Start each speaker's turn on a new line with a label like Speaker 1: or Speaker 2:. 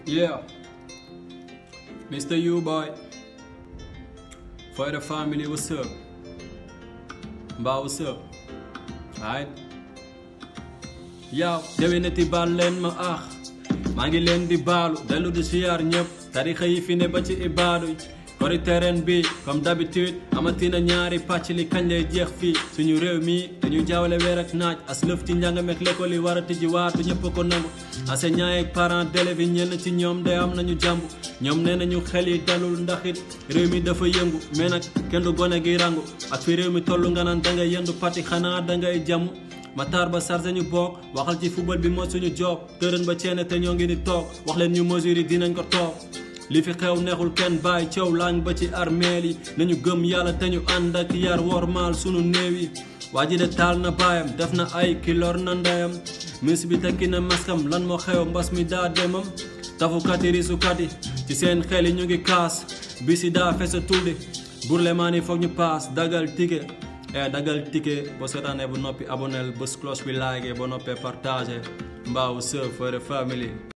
Speaker 1: Yeah. Mr. U boy. For the family, what's up? Mbaa what's up? Alright. yow déwénati baal leen ma aax maa ngi leen di baalu dellu di siyaar ñëpp tarixa yi fi ne ba ci ibaadu kori terrain bi comme d'habitude amatina ñaari pàcc li kañ lay jeex fii suñu réew mi dañu jaawale weer ak naaj as lëf ci njàng meek l'école yi war a tijji waatu ñëpp ko nangu enseignants yeeg parents d'élèves yi ñenn ci ñoom day am nañu jàmb ñoom nee nañu xel yi dalul ndax it réew mi dafa yëngu mais nag kenn du gone gi rangu ak fi réew mi toll nga naan dangay yendu pati xanaa dangay jàmm Matar ba chargé ñu bokk waxal ci football bi mooy suñu job tërën ba ceene te ñoo ngi ni toog wax leen ñu mesures yi dinañ ko toog li fi xew neexul kenn bàyyi coow laañ ba ci armeel yi nañu gëm yàlla te ñu ànd ak yar wormaal sunu néew yi waa ji de taal na baayam def na ay kilor na ndeyam mis bi tekki na maskam lan moo xew mbas mi daa demam tafukat yi risukat yi ci seen xel yi ñu ngi kaas bi si daa fesa tulli burlemaan yi foog ñu paas dagal ticket e dagal ticket boo seetaanee bu noppi aboneel bés cloche bi like boo noppee partagé mbaaw sœur for the family